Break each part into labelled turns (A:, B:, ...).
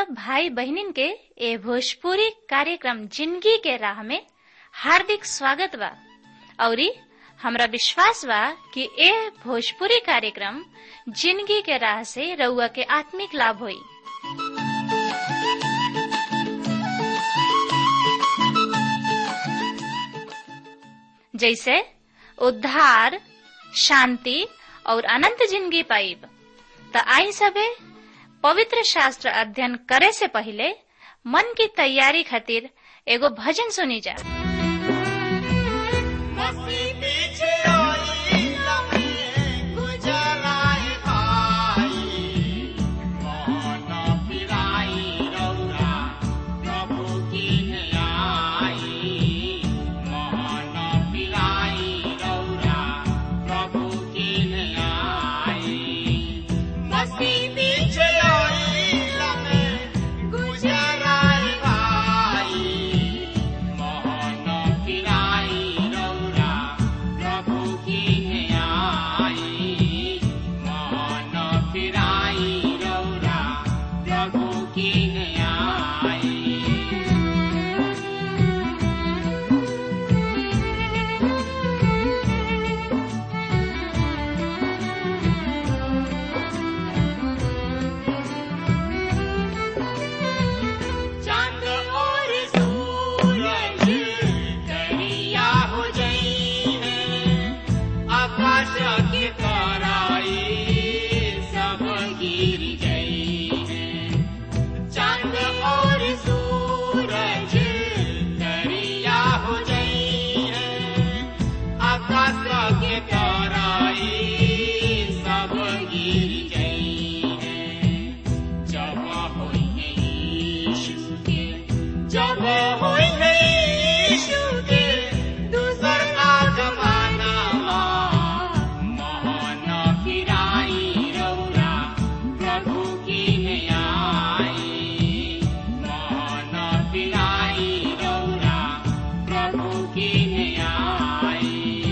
A: सब भाई बहनिन के ए भोजपुरी कार्यक्रम जिंदगी के राह में हार्दिक स्वागत बा औरी हमरा विश्वास बा कि ए भोजपुरी कार्यक्रम जिंदगी के राह से रउआ के आत्मिक लाभ होई जैसे उद्धार शांति और अनंत जिंदगी पाइब त आई सबे पवित्र शास्त्र अध्ययन करे से पहले मन की तैयारी खातिर एगो भजन सुनी जा
B: मसीह पीछे आई लम्हे गुजराए भाई कौन फिराई रौरा प्रभु की आई मोहन फिराई रौरा प्रभु की आई मसीह पीछे आई लम्हे गुजराए भाई मोहन फिराई रौरा प्रभु की आई मोहन फिराई रौरा प्रभु की आई चांद और सूरज करिया हो जाइए आकाश के ताराई सब गिर जाइए चांद और सूरज करिया हो जाइए आकाश के ताराई सब गिर जाइए जब होइए यीशु के जब होइए यीशु के दूसर का जमाना महान फिराई रौरा प्रभु की आई महान फिराई रौरा प्रभु की आई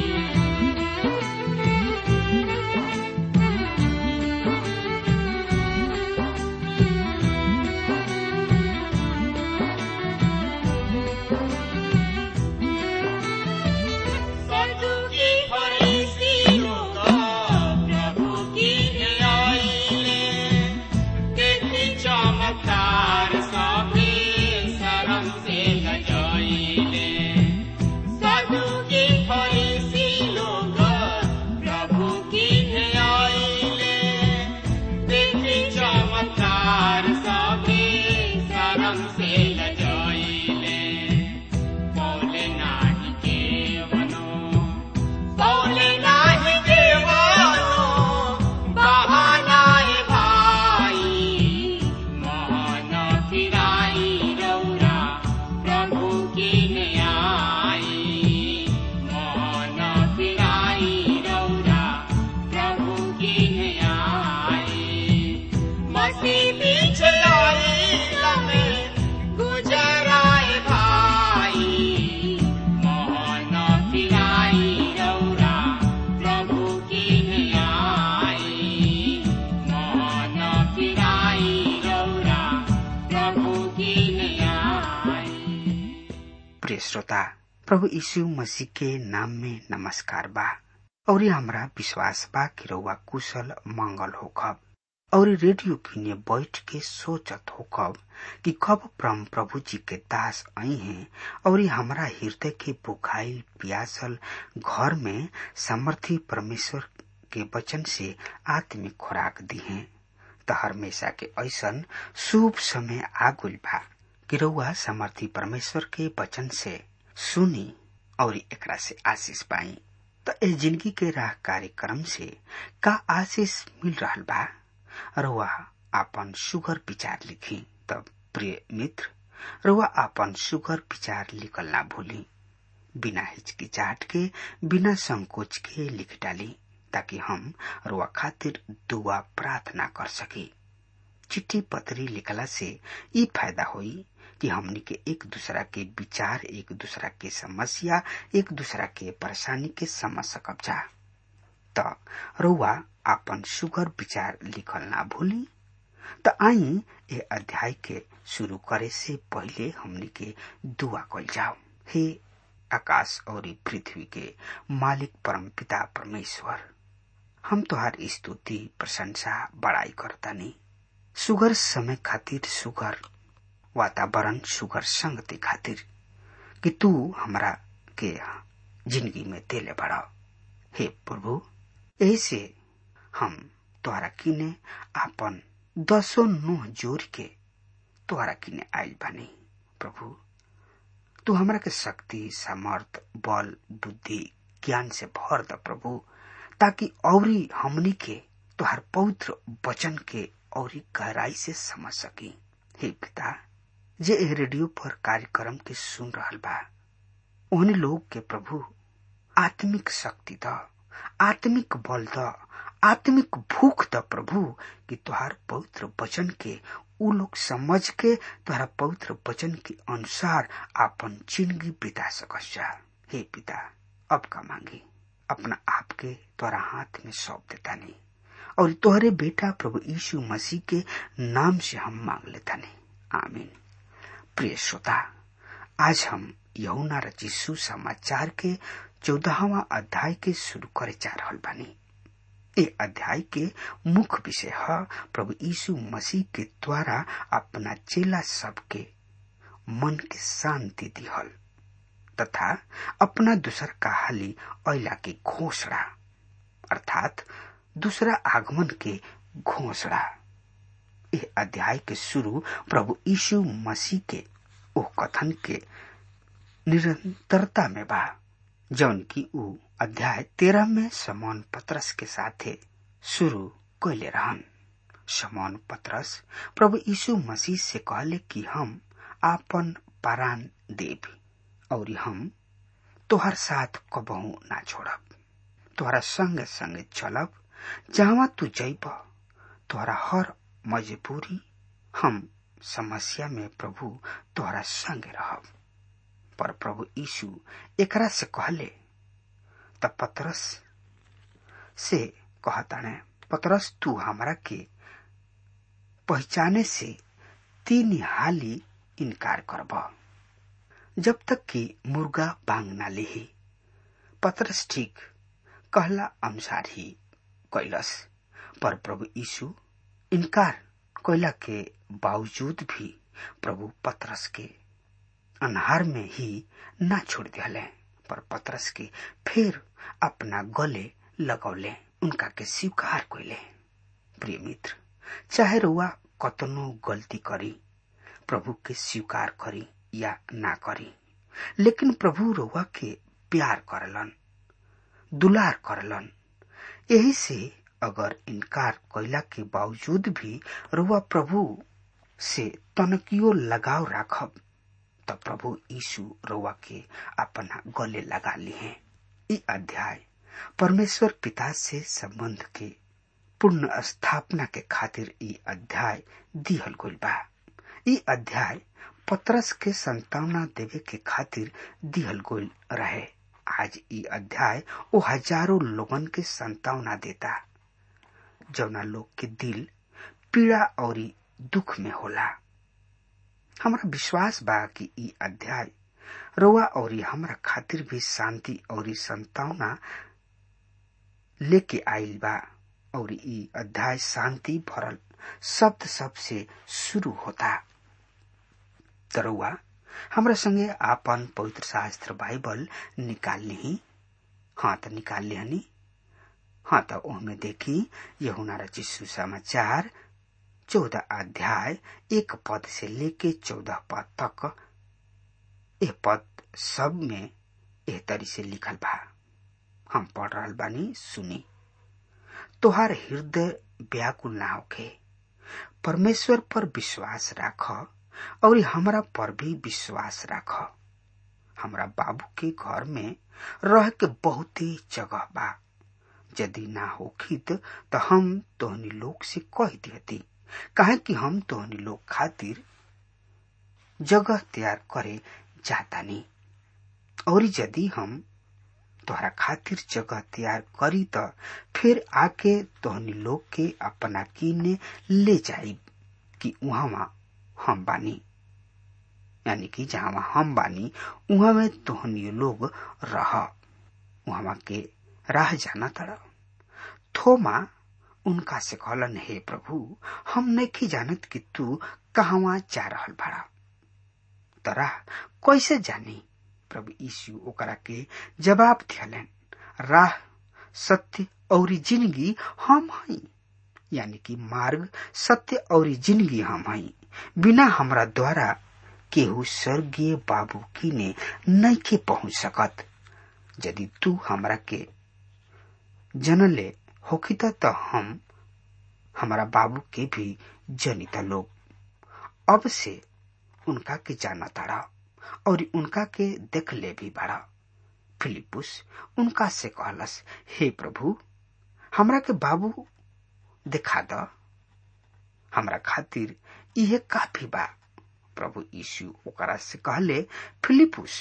B: साधु की फरीसी होगा प्रभु की न्यायिले देखी चमत्कार सभी शरम से गजाइले साधु की फरीसी लोगा प्रभु की न्यायिले देखी चमत्कार सभी शरम से गजाइले पौले नाही केवनो पौले नाही केवनो बहानाए भाई महान फिराई रौरा प्रभु की आई महान फिराई रौरा प्रभु की आई मसीह पीछे आई लमे गुजराए भाई मोहन फिराई रौरा प्रभु की आई मोहन फिराई रौरा प्रभु की आई
C: प्रिय श्रोता प्रभु यीशु मसीह के नाम में नमस्कार बा और हमरा विश्वास बा कि रउआ कुशल मंगल होखब और रेडियो किने बैठ के सोचत होखब कि कब परम प्रभु जी के दास आई हैं और हमरा हृदय के बुखाइल पियासल घर में समर्थी परमेश्वर के वचन से आत्मिक खुराक दी हैं त हमेशा के ऐसन शुभ समय आगुल बा कि रउआ समर्थी परमेश्वर के वचन से सुनी और एकरा से आशीष पाई तो ए जिंदगी के राह कार्यक्रम से का आशीष मिल रहल बा रउआ आपन सुगर विचार लिखी तब प्रिय मित्र रउआ आपन सुगर विचार लिखल ना भूली बिना हिचकिचाहट के बिना संकोच के लिख डाली ताकि हम रुआ खातिर दुआ प्रार्थना कर सकी चिट्ठी पत्री लिखला से ई फायदा होई कि हमनी के एक दूसरा के विचार एक दूसरा के समस्या एक दूसरा के परेशानी के समझ सकब जा त रउआ आपन सुगर विचार लिखल ना भूली त आई ए अध्याय के शुरू करे से पहले हमनी के दुआ कल जाओ हे आकाश और पृथ्वी के मालिक परम पिता परमेश्वर हम तोहार स्तुति प्रशंसा बड़ाई करतानी सुगर समय खातिर सुगर वातावरण सुगर संगति खातिर कि तू हमरा के जिंदगी में देले बड़ा हे प्रभु ऐसे हम तोहरा किने आपन दसो नुह जोर के तोहरा किने आयल बानी प्रभु तू हमरा के शक्ति सामर्थ बल बुद्धि ज्ञान से भर द प्रभु ताकि औरी हमनी के तोहर पवित्र वचन के औरी गहराई से समझ सकी हे पिता जे ए रेडियो पर कार्यक्रम के सुन रहल बा उन्हीं लोग के प्रभु आत्मिक शक्ति द आत्मिक बल द आत्मिक भूख द प्रभु कि तुहार पवित्र वचन के उ लोग समझ के तुहरा पवित्र वचन के अनुसार आपन जिंदगी बिता सकस जा हे पिता अब का मांगी अपना आप के तोरा हाथ में सौंप देता नहीं और तोहरे बेटा प्रभु यीशु मसीह के नाम से हम मांग लेता नहीं आमीन प्रिय श्रोता आज हम यहुना रचिसु समाचार के चौदहवा अध्याय के शुरू करे जा रहा बानी ए अध्याय के मुख्य विषय है प्रभु यीशु मसीह के द्वारा अपना चेला सबके मन के शांति दिहल तथा अपना दूसर कहाली अला की घोषणा अर्थात दूसरा आगमन के घोषणा यह अध्याय के शुरू प्रभु यीशु मसीह के ओ कथन के निरंतरता में बा जौन की ऊ अध्याय तेरह में समौन पत्रस के साथे शुरू कैले रहन समौन पत्रस प्रभु यीशु मसीह से कहले कि हम आपन पारान देव और हम तोहर साथ कबहू ना छोड़ब तोहरा संगे संगे चलब जहाँ तू जैब तोहरा हर मजबूरी हम समस्या में प्रभु तोहरा संगे रहब पर प्रभु यीशु एकरा से कहले त पतरस से कहताने पतरस तू हमरा के पहचाने से तीन हाली इनकार करब जब तक कि मुर्गा बांग ना लेही पतरस ठीक कहला अनुसार ही कैलस पर प्रभु यीशु इनकार कैला के बावजूद भी प्रभु पतरस के अनहार में ही ना छोड़ दिले पर पतरस के फिर अपना गले लगौले उनका के स्वीकार कैले प्रिय मित्र चाहे रुआ कतनो गलती करी प्रभु के स्वीकार करी या ना करी लेकिन प्रभु रुआ के प्यार करलन दुलार करलन यही से अगर इनकार कैला के बावजूद भी रुआ प्रभु से तनकियो लगाव राखब त प्रभु यीशु रउआ के अपना गले लगा ली हैं ई अध्याय परमेश्वर पिता से संबंध के पूर्ण स्थापना के खातिर ई अध्याय दिहल गइल बा ई अध्याय पत्रस के संतावना देवे के खातिर दिहल गइल रहे आज ई अध्याय ओ हजारों लोगन के संतावना देता जौना लोग के दिल पीड़ा और दुख में होला हमारा विश्वास बा कि ई अध्याय रउआ और हमरा खातिर भी शांति और संतावना लेके आइल बा और ई अध्याय शांति भरल शब्द सब से शुरू होता तरुआ हमरा संगे आपन पवित्र शास्त्र बाइबल निकाल ली हाँ तो निकाल लिहनी हाँ तो ओहमे देखी यहुना रचित सुसमाचार चौदह अध्याय एक पद से लेके चौदह पद तक यह पद सब में एह तरी से लिखल बा हम पढ़ रहल बानी सुनी तोहार हृदय व्याकुल ना होखे परमेश्वर पर विश्वास राख और हमरा पर भी विश्वास राख हमरा बाबू के घर में रह के बहुत ही जगह बा यदि ना होखित तो हम तोहनी लोग से कह दियती काहे कि हम तोहनी लोग खातिर जगह तैयार करे जातानी और यदि हम तोहरा खातिर जगह तैयार करी त फिर आके तोहनी लोग के अपना किने ले जाई कि उहाँ हम बानी यानी कि जहाँ हम बानी उहाँ में तोहनी लोग रह उहाँ के राह जाना तड़ थोमा उनका से कहलन हे प्रभु हम नहीं जानत कि तू कहवा जा रहल बड़ा तरा कैसे जानी प्रभु यीशु ओकरा के जवाब दियलन राह सत्य और जिंदगी हम हई यानी कि मार्ग सत्य और जिंदगी हम हई बिना हमरा द्वारा केहू स्वर्गीय बाबू की ने नहीं के पहुंच सकत यदि तू हमरा के जनले होखित तो हम हमारा बाबू के भी जनिता लोग अब से उनका के जाना तारा और उनका के देख ले भी बड़ा फिलिपुस उनका से कहलस हे प्रभु हमरा के बाबू दिखा द हमरा खातिर इहे काफी बा प्रभु यीशु ओकरा से कहले फिलिपुस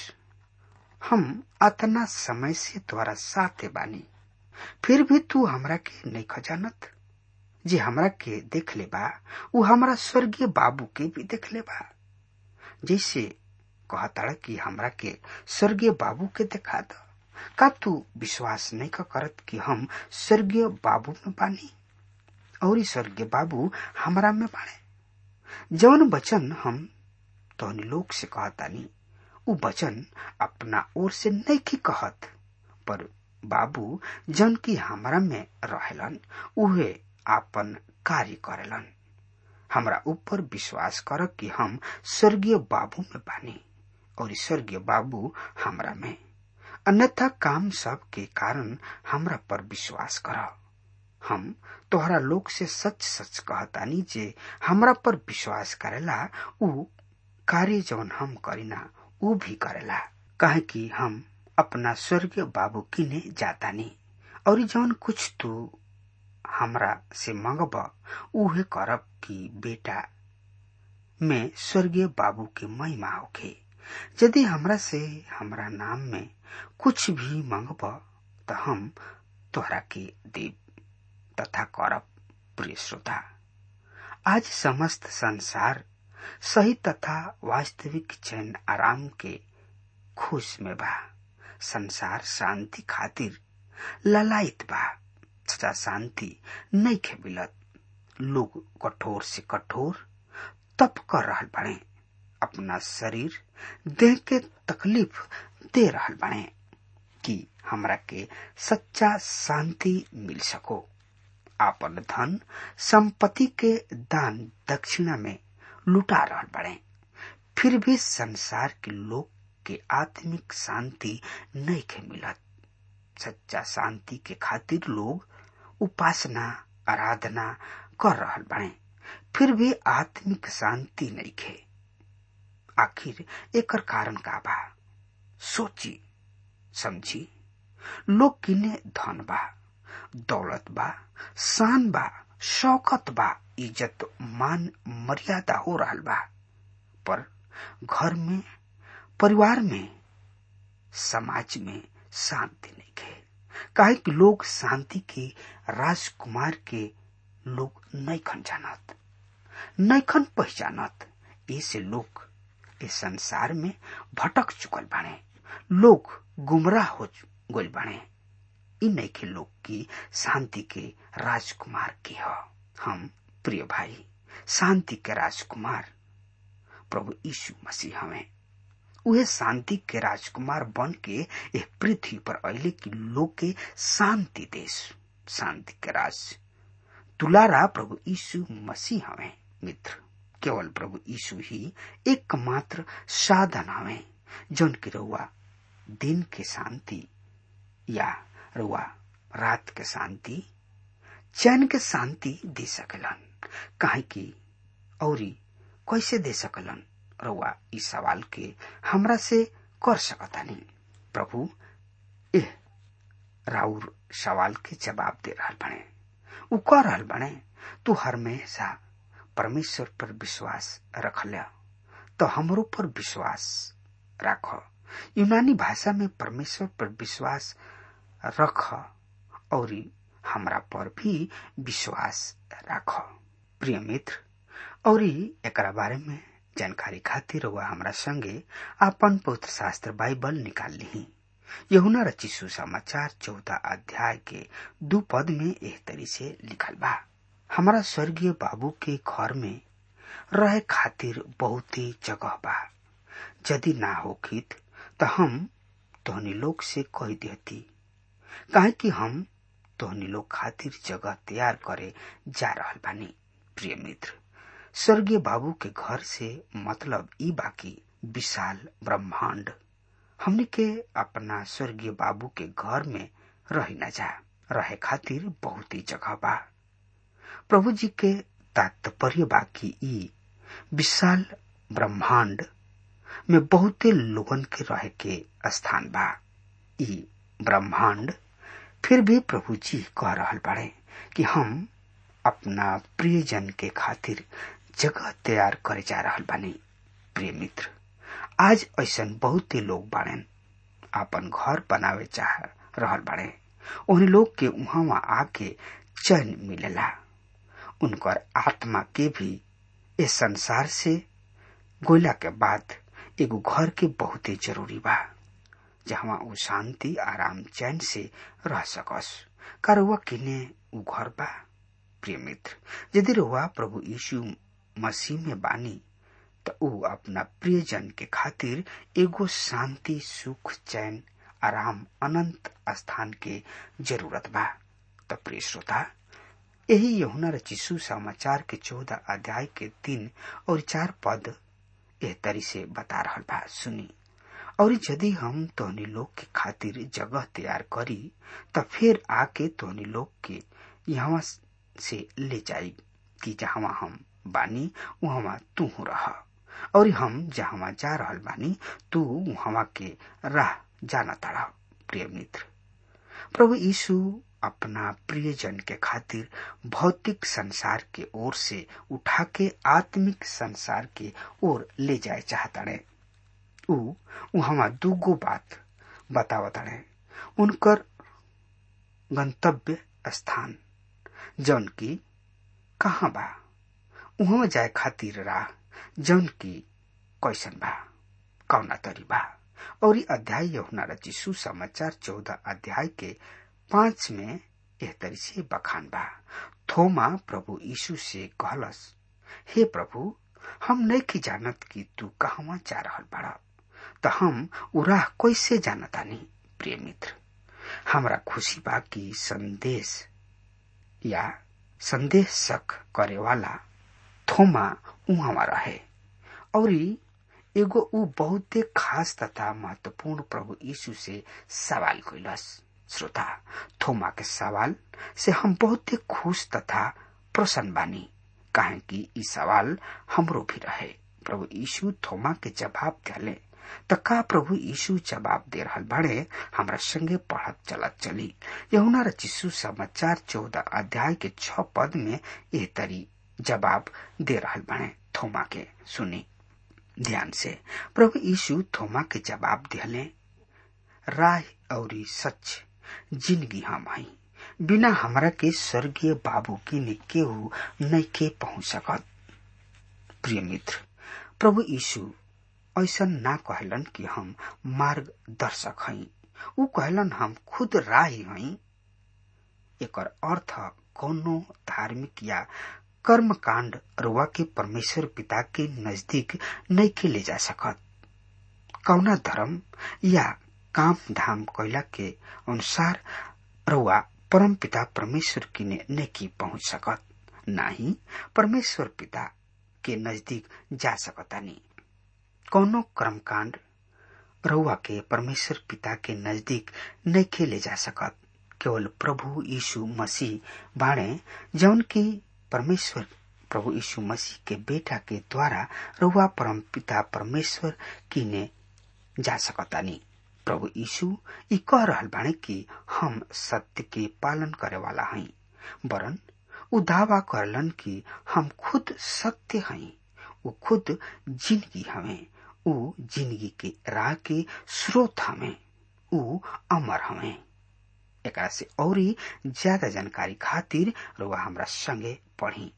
C: हम अतना समय से तोरा साथे बानी फिर भी तू हमरा के नहीं खजानत जे हमरा के देख ले बा उ हमरा स्वर्गीय बाबू के भी देख ले बा जैसे कहता कि हमरा के स्वर्गीय बाबू के देखा द का तू विश्वास नहीं का करत कि हम स्वर्गीय बाबू में बानी और स्वर्गीय बाबू हमरा में बाणे जौन वचन हम तोहनी लोग से कहतानी उ वचन अपना ओर से नहीं की कहत पर बाबू जन की हमरा में रहेलन उहे आपन कार्य करेलन हमरा ऊपर विश्वास कर कि हम स्वर्गीय बाबू में बानी और स्वर्गीय बाबू हमरा में अन्यथा काम सब के कारण हमरा पर विश्वास कर हम तोहरा लोग से सच सच कहतानी जे हमरा पर विश्वास करेला उ कार्य जौन हम करीना उ भी करेला काहे कि हम अपना स्वर्गीय बाबू किने जातानी और जौन कुछ तू हमरा से मंगब उहे करब कि बेटा में स्वर्गीय बाबू के महिमा होखे यदि हमरा से हमरा नाम में कुछ भी मंगब तो हम तोहरा के देव तथा करब प्रिय श्रोता आज समस्त संसार सही तथा वास्तविक चैन आराम के खुश में बा संसार शांति खातिर ललायत बा सच्चा शांति नहीं खे मिलत लोग कठोर से कठोर तप कर रहल बने अपना शरीर देह के तकलीफ दे रहल बने कि हमरा के सच्चा शांति मिल सको आपन धन संपत्ति के दान दक्षिणा में लुटा रहल बड़े फिर भी संसार के लोग के आत्मिक शांति नहीं के मिलत सच्चा शांति के खातिर लोग उपासना आराधना कर रहल बने फिर भी आत्मिक शांति नहीं खे आखिर एकर कारण का बा सोची समझी लोग किने धन बा दौलत बा शान बा शौकत बा इज्जत मान मर्यादा हो रहल बा पर घर में परिवार में समाज में शांति नहीं है काहे कि लोग शांति के राजकुमार के लोग नहीं खन जानत नहीं खन पहचानत ऐसे लोग इस संसार में भटक चुकल बाने लोग गुमराह हो गल बाने इ नैखे लोग की शांति के राजकुमार के ह हम प्रिय भाई शांति के राजकुमार प्रभु यीशु मसीह हमें उहे शांति के राजकुमार बन के यह पृथ्वी पर अले की लोग के शांति देश शांति के राज दुलारा प्रभु यीशु मसीह हमें मित्र केवल प्रभु यीशु ही एकमात्र साधन हमें जौन की रहुआ दिन के शांति या रुआ रात के शांति चैन के शांति दे सकलन काहे कि औरी कैसे दे सकलन रुआ इस सवाल के हमरा से कर सकतानी प्रभु एह राउर सवाल के जवाब दे रहल बने उ कह रहल बने तू हमेशा परमेश्वर पर विश्वास रख लिया तो हमरो पर विश्वास रख यूनानी भाषा में परमेश्वर पर विश्वास रख और हमरा पर भी विश्वास रख प्रिय मित्र और एकरा बारे में जानकारी खातिर वह हमरा संगे आपन पवित्र शास्त्र बाइबल निकाल ली यहुना रची सुसमाचार चौदह अध्याय के दू पद में एह तरी से लिखल बा हमारा स्वर्गीय बाबू के घर में रहे खातिर बहुत ही जगह बा यदि ना होखित तो हम तोहनी लोग से कह देती काहे कि हम तोहनी लोग खातिर जगह तैयार करे जा रहल बानी प्रिय मित्र स्वर्गीय बाबू के घर से मतलब ई बाकी विशाल ब्रह्मांड हमने के अपना स्वर्गीय बाबू के घर में रही न जा रहे खातिर बहुत ही जगह बा प्रभु जी के तात्पर्य बाकी ई विशाल ब्रह्मांड में बहुते लोगन के रहे के स्थान बा ई ब्रह्मांड फिर भी प्रभु जी कह रहल बाड़े कि हम अपना प्रियजन के खातिर जगह तैयार करे जा रहल बानी प्रिय मित्र आज ऐसा बहुते लोग बाड़ेन आपन घर बनावे चाह रहल बाड़े उन लोग के उहाँ आके चैन मिलेला उनकर आत्मा के भी इस संसार से गोला के बाद एगो घर के बहुते जरूरी बा जहाँ उ शांति आराम चैन से रह सकस का रुआ किने उ घर बा प्रिय मित्र यदि रुआ प्रभु यीशु मसीह में बानी तो उ अपना प्रियजन के खातिर एगो शांति सुख चैन आराम अनंत स्थान के जरूरत बा तो प्रिय श्रोता यही यहुना रचिसु समाचार के चौदह अध्याय के तीन और चार पद एह तरी से बता रहल बा सुनी और यदि हम तोहनी लोग के खातिर जगह तैयार करी तो फिर आके तोहनी लोग के यहाँ से ले जाई कि जहाँ हम बानी वहाँ तू रह और हम जहाँ जा रहल बानी तू वहाँ के राह जाना तारा प्रिय मित्र प्रभु यीशु अपना प्रियजन के खातिर भौतिक संसार के ओर से उठा के आत्मिक संसार के ओर ले जाए चाहताड़े उ वहाँ दूगो बात बतावताड़े उनकर गंतव्य स्थान जौन की कहाँ बा उहाँ जाए खातिर राह जौन की कैसन बा कौना तरी बा और ई अध्याय यहुना रची सुसमाचार चौदह अध्याय के पांच में एह तरी से बखान बा थोमा प्रभु यीशु से कहलस हे प्रभु हम नहीं की जानत कि तू कहवा जा रहल बड़ा तो हम उराह कैसे जानतानी प्रिय मित्र हमरा खुशी बा कि संदेश या संदेशक करे वाला थोमा उहाँ रहे और एगो ऊ बहुते खास तथा महत्वपूर्ण प्रभु यीशु से सवाल कैलस श्रोता थोमा के सवाल से हम बहुते खुश तथा प्रसन्न बानी काहे कि ई सवाल हमरो भी रहे प्रभु यीशु थोमा के जवाब दिले त का प्रभु यीशु जवाब दे रहल बाड़े हमरा संगे पढ़त चलत चली यहुना रचिसु समाचार चौदह अध्याय के छ पद में एह तरी जवाब दे रहल बाड़े थोमा के सुनी ध्यान से प्रभु यीशु थोमा के जवाब दिले राह और सच जिंदगी हम हई बिना हमरा के स्वर्गीय बाबू की ने केहू नहीं के पहुंच सकत प्रिय मित्र प्रभु यीशु ऐसा ना कहलन कि हम मार्गदर्शक हई ऊ कहलन हम खुद राही हई एकर अर्थ कोनो धार्मिक या कर्म कांड रुआ के परमेश्वर पिता के नजदीक नहीं के ले जा सकत कौना धर्म या काम धाम कैला के अनुसार रुआ परम पिता परमेश्वर की ने नहीं पहुंच सकत ना ही परमेश्वर पिता के नजदीक जा सकतानी कौनो कर्मकांड रउआ के परमेश्वर पिता के नजदीक नहीं के ले जा सकत केवल प्रभु यीशु मसीह बाणे जौन की परमेश्वर प्रभु यीशु मसीह के बेटा के द्वारा रउआ परम पिता परमेश्वर की ने जा सकतानी प्रभु यीशु ई कह रहल बाणे कि हम सत्य के पालन करे वाला हई वरन उ दावा करलन कि हम खुद सत्य हई उ खुद जिंदगी हमें उ जिंदगी के राह के स्रोत हमें उ अमर हमें एकरा से औरी ज्यादा जानकारी खातिर रुआ हमरा संगे पढ़ी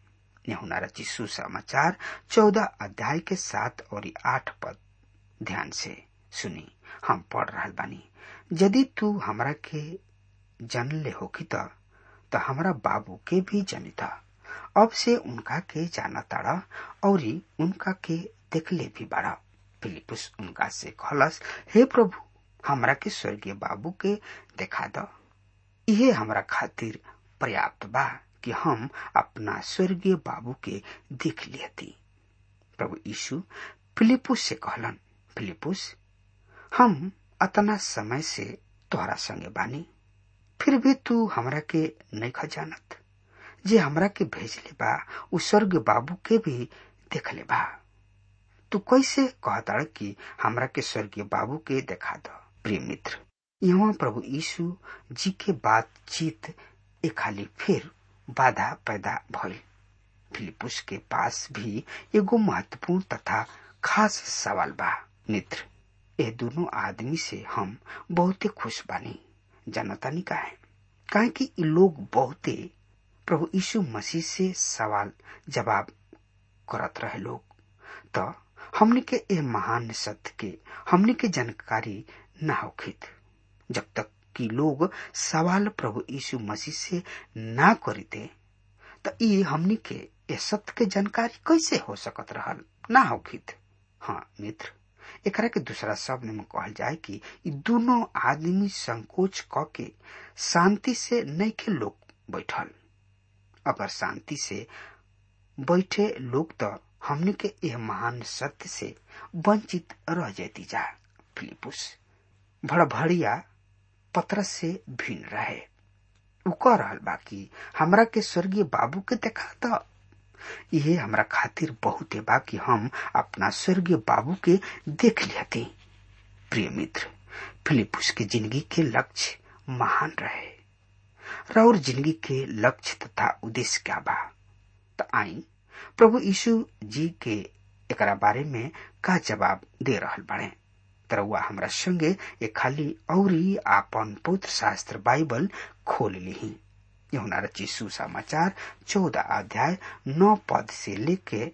C: यहुना रची सुसमाचार चौदह अध्याय के सात और आठ पद ध्यान से सुनी हम पढ़ रहा बानी यदि तू हमरा के जन ले होखी त त हमरा बाबू के भी जनिता अब से उनका के जाना ताड़ा और उनका के देखले भी बाड़ा फिलिपुस उनका से खलस हे प्रभु हमरा के स्वर्गीय बाबू के देखा द इहे हमरा खातिर पर्याप्त बा कि हम अपना स्वर्गीय बाबू के देख लियती प्रभु यीशु फिलिपुस से कहलन फिलिपुस हम अतना समय से तोहरा संगे बानी फिर भी तू हमरा के नहीं खजानत जे हमरा के भेजले बा उ स्वर्ग बाबू के भी देखले बा तू कैसे कहता कि हमरा के स्वर्गीय बाबू के देखा दो प्रिय मित्र यहाँ प्रभु यीशु जी के बातचीत एक खाली फिर बाधा पैदा भइल फिलिपुस के पास भी एगो महत्वपूर्ण तथा खास सवाल बा मित्र ए दोनों आदमी से हम बहुते खुश बानी जानतानी का है काहे कि इ लोग बहुते प्रभु यीशु मसीह से सवाल जवाब करत रहे लोग तो हमने के ए महान सत्य के हमने के जानकारी न होखित जब तक कि लोग सवाल प्रभु यीशु मसीह से ना करीते तो ये हमनी के ए सत्य के जानकारी कैसे हो सकत रहल ना होखित हाँ मित्र एकरा के दूसरा शब्द में कहल जाए कि इ दोनों आदमी संकोच क के शांति से नहीं के लोग बैठल अगर शांति से बैठे लोग तो हमने के यह महान सत्य से वंचित रह जाती जा फिलिपुस भड़भड़िया पत्र से भिन्न रहे उ कह रहल बा कि हमरा के स्वर्गीय बाबू के देखा था ये हमरा खातिर बहुत बा कि हम अपना स्वर्गीय बाबू के देख लियते प्रिय मित्र फिलिपुस के जिंदगी के लक्ष्य महान रहे और जिंदगी के लक्ष्य तथा उद्देश्य क्या बा तो आई प्रभु यीशु जी के एकरा बारे में का जवाब दे रहल बाड़े तरवा हमरा संगे एक खाली औरी आपन पुत्र शास्त्र बाइबल खोल ली यहुना रची सुसमाचार चौदह अध्याय नौ पद से लेके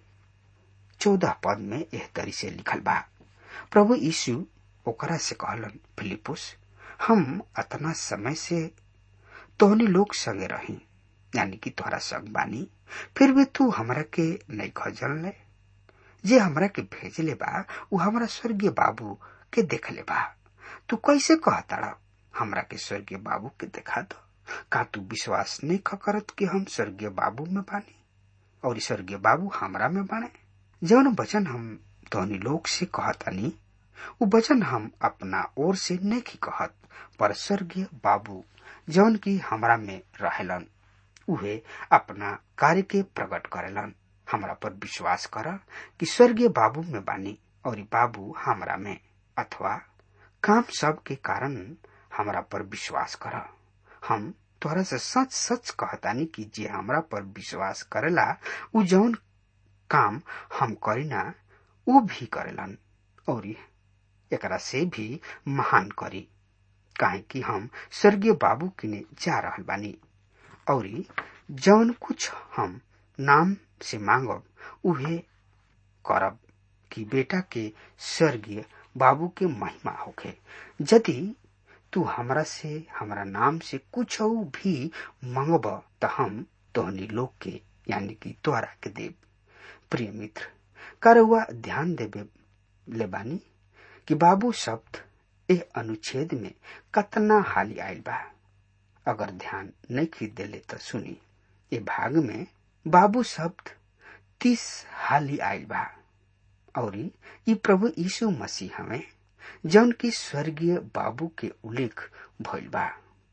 C: चौदह पद में एह तरी से लिखल बा प्रभु यीशु ओकरा से कहलन फिलिपुस हम अतना समय से तोहनी लोग संगे रही यानी कि तोहरा संग बानी फिर भी तू हमरा के नहीं खजल ले जे हमरा के भेजले बा उ हमरा स्वर्गीय बाबू के देखले बा तू कैसे कहताड़ा हमरा के स्वर्गीय बाबू के देखा दो का तू विश्वास नहीं करत कि हम स्वर्गीय बाबू में बानी और स्वर्गीय बाबू हमरा में बाने जौन वचन हम तोहनी लोग से कहतानी उ वचन हम अपना ओर से नहीं कहत पर स्वर्गीय बाबू जौन की हमरा में रहेलन उहे अपना कार्य के प्रकट करेलन हमरा पर विश्वास कर कि स्वर्गीय बाबू में बानी और बाबू हमरा में अथवा काम सब के कारण हमरा पर विश्वास कर हम तोहरा से सच सच कहतानी कि जे हमरा पर विश्वास करेला उ जौन काम हम करीना उ भी करेलन और एकरा से भी महान करी काहे कि हम स्वर्गीय बाबू किने जा रहल बानी और जौन कुछ हम नाम से मांगब उहे करब कि बेटा के स्वर्गीय बाबू के महिमा होखे यदि तू हमरा से हमरा नाम से कुछ भी मांगब त हम तोहनी लोग के यानी कि तोहरा के देव प्रिय मित्र करवा ध्यान देवे ले बानी कि बाबू शब्द ए अनुच्छेद में कतना हाली आयल बा अगर ध्यान नहीं खरीद देले तो सुनी ए भाग में बाबू शब्द तीस हाली आयल बा और ई प्रभु यीशु मसीह हमें जौन की स्वर्गीय बाबू के उल्लेख भइल बा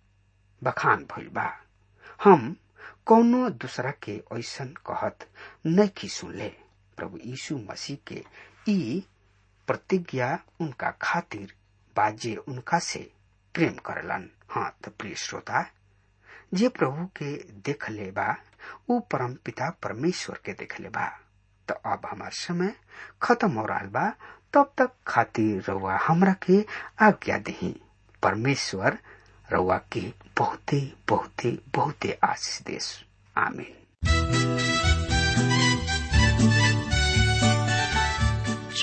C: बखान भइल बा हम कौनो दूसरा के ऐसन कहत नहीं सुनले प्रभु यीशु मसीह के ई प्रतिज्ञा उनका खातिर बाजे उनका से प्रेम करलन हाँ तो प्रिय श्रोता जे प्रभु के देख ले बा उ परम पिता परमेश्वर के देख ले बा तो अब हमार समय खत्म हो रहा बा तब तक खातिर रउआ हमरा के आज्ञा दही परमेश्वर रउआ के बहुते बहुते बहुते आशीष देश आमीन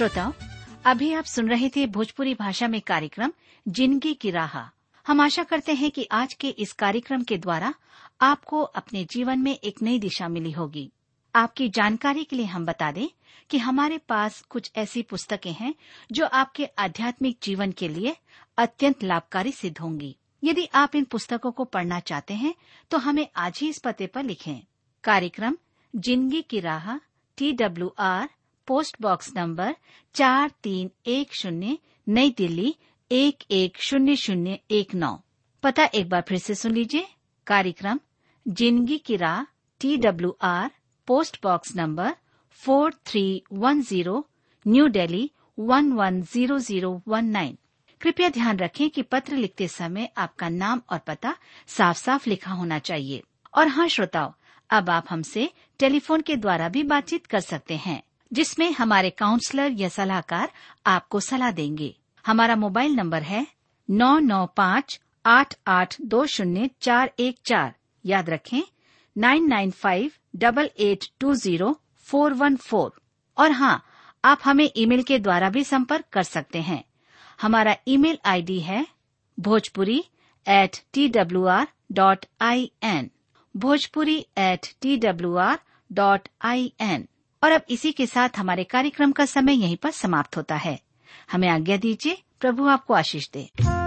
D: श्रोताओं अभी आप सुन रहे थे भोजपुरी भाषा में कार्यक्रम जिंदगी की राह हम आशा करते हैं कि आज के इस कार्यक्रम के द्वारा आपको अपने जीवन में एक नई दिशा मिली होगी आपकी जानकारी के लिए हम बता दें कि हमारे पास कुछ ऐसी पुस्तकें हैं जो आपके आध्यात्मिक जीवन के लिए अत्यंत लाभकारी सिद्ध होंगी यदि आप इन पुस्तकों को पढ़ना चाहते हैं तो हमें आज ही इस पते पर लिखें कार्यक्रम जिंदगी की राह T W R post box number चार तीन एक शून्य नई दिल्ली एक एक शून्य शून्य एक नौ पता एक बार फिर से सुन लीजिए कार्यक्रम जिंदगी की राह T W R post box number four three one zero New Delhi one one zero zero one nine कृपया ध्यान रखें कि पत्र लिखते समय आपका नाम और पता साफ साफ लिखा होना चाहिए और हाँ श्रोताओ अब आप हमसे टेलीफोन के द्वारा भी बातचीत कर सकते हैं जिसमें हमारे काउंसलर या सलाहकार आपको सलाह देंगे हमारा मोबाइल नंबर है नौ नौ पाँच आठ आठ दो शून्य चार एक चार याद रखें nine nine five double eight two zero four one four और हाँ आप हमें ईमेल के द्वारा भी संपर्क कर सकते हैं हमारा ईमेल आईडी है Bhojpuri at T W R dot I N Bhojpuri at T W R dot I N और अब इसी के साथ हमारे कार्यक्रम का समय यहीं पर समाप्त होता है हमें आज्ञा दीजिए प्रभु आपको आशीष दे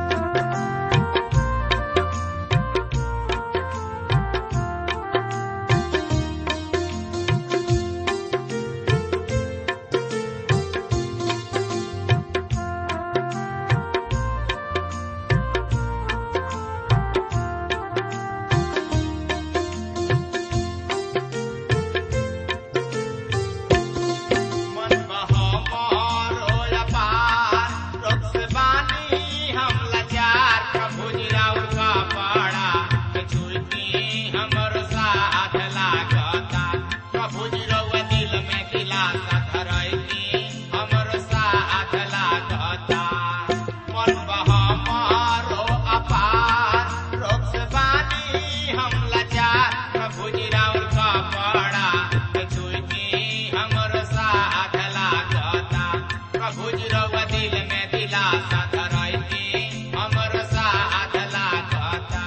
B: मन बहमारो अपार, रोग से बानी हम लाचार, प्रभु जी राउर का पाड़ा, के छुईती हमर साथ लागता। प्रभु जी रउआ दिल में दिलासा धरैती, हमर साथ लागता। मन बहमारो अपार, रोग से बानी हम लाचार, प्रभु जी राउर का पाड़ा, के छुईती हमर साथ लागता प्रभु जी रउआ दिल में दिलासा धरैती हमर साथ लागता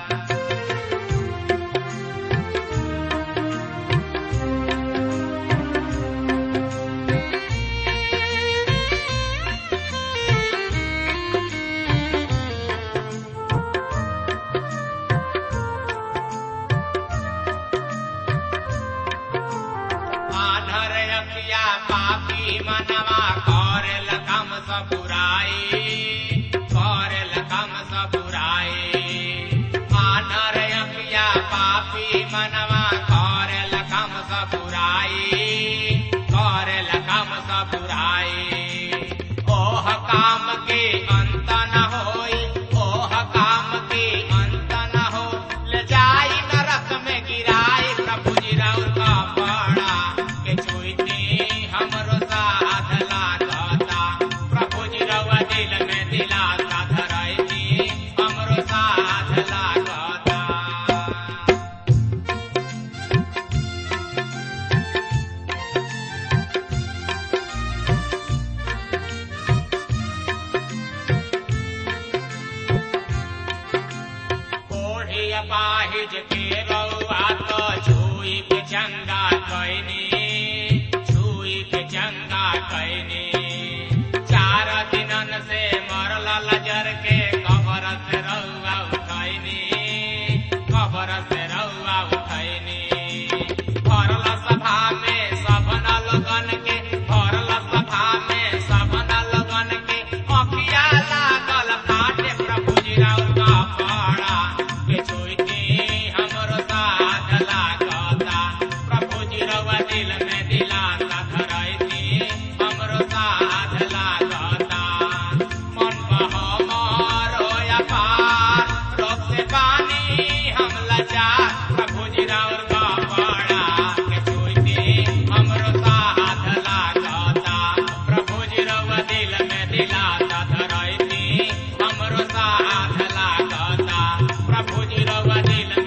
B: आधर अखिया पापी मनवा करेल कम सब बुराई करेल कम सब बुराई आधर अखिया पापी मनवा करेल कम सब बुराई करेल कम सब बुराई ओह काम के अंत न होई ओह काम के अंत न हो ले जाई नरक में गिराई प्रभु जी राउर का पाड़ा के छुईती हमरो साथ लागता प्रभु जी रउआ दिल में दिलासा धरैती हमरो साथ लागता कोढ़ी अपाहिज के रउआ तो छुई के चंगा कैनी छुई के चंगा कैनी चार दिनन से मरल लजर के कबर से रउआ उठैनी कबर से रउआ उठैनी भरल सभा में सबन लोगन के भरल सभा में सबन लोगन के अखिया लागल फाटे प्रभु जी राउर का पाड़ा के छुईती हमरो साथ लागता प्रभु जी रउआ दिल में दिलासा धरैती हमरो साथ लागता मन बहमारो अपार रोग से पानी हम लाचार प्रभु जी राउर का पाड़ा के छुईती हमरो साथ लागता प्रभु जी रउआ दिल में दिलासा धरैती हमरो साथ लागता प्रभु जी रउआ दिल